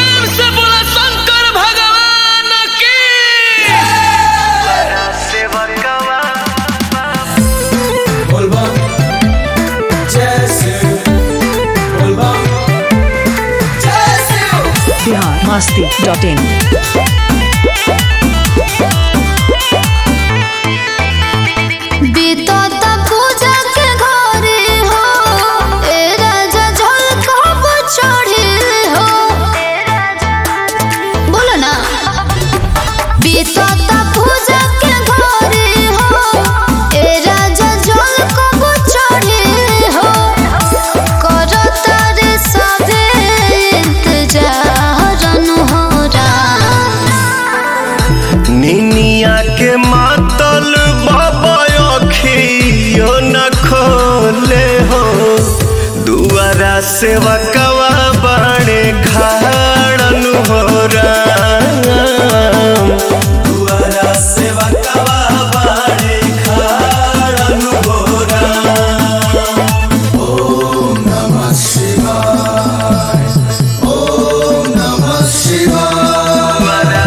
प्रेम से बोला शंकर भगवान की बोलबम जैसे बोलबम जैसे बिहार मस्ती डॉट इन बीतता पूजा के घरे हो ए राजा झलकब चढ़े हो बोलो ना बीतता पूजा के घरे हो ए राजा झलकब चढ़े हो करता रे सबे इंतजार अनहोरा निनिया के मातल बाबा अखियो न खोले हो दुआरा सेवा कवा बाणे खाड़न हो राम दुआरा सेवा कवा बाड़े खाड़न हो राम ओम नमः शिवाय ओम नमः शिवाय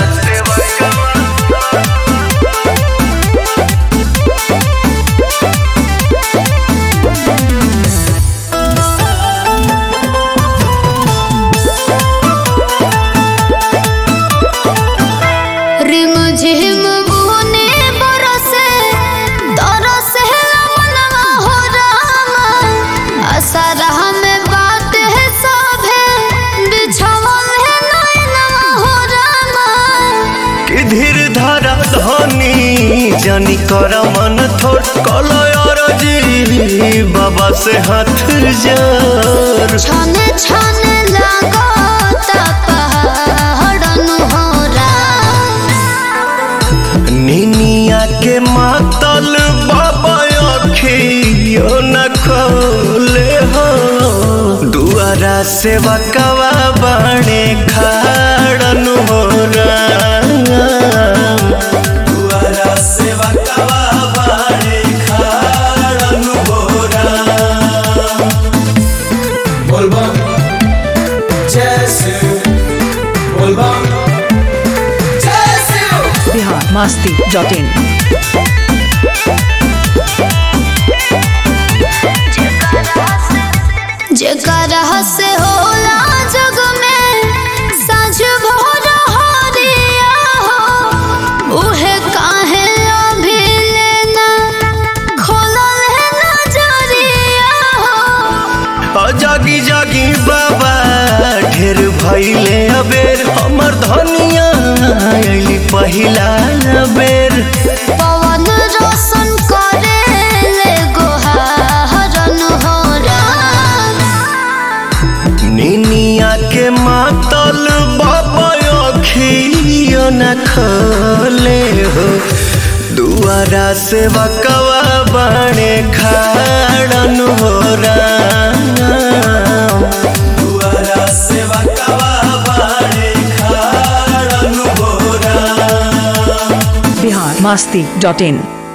रिम झिम बुने बरसे तरसे मनवा हो रामा असरह में बात है सभे बिछवन है नैनवा हो रामा कि धीर धारा धनी जानी कर मन थोड़ कलय जी बाबा से हाथ जोड़ छने छने लागता पहाड़न हो रामा निनिया के मातल बाबा अखियो न खोले हो दुआरा सेवा कवा बाणे खाड़न हो राम दुआरा सेवा कवा बाड़े खाड़न हो राम बोलबम जैसे बोलबम जैसे बिहार मस्ती डॉट इन जेकरा से होला जग में साँझ भोर हरिया हो उहे काहे अभी लेना खोलल है नजरिया हो जागी जागी बाबा ढेर भैले अबेर हमर धनिया अइली पहिला बेर पवन रोशन करे ले गोहारन हो राम निनिया के मातल बाबा अखियो न खोले हो दुआरा से बकवा बाणे खाड़न हो राम दुआरा सेवा कवा बाड़े खाड़न हो राम बिहार मस्ती डॉट इन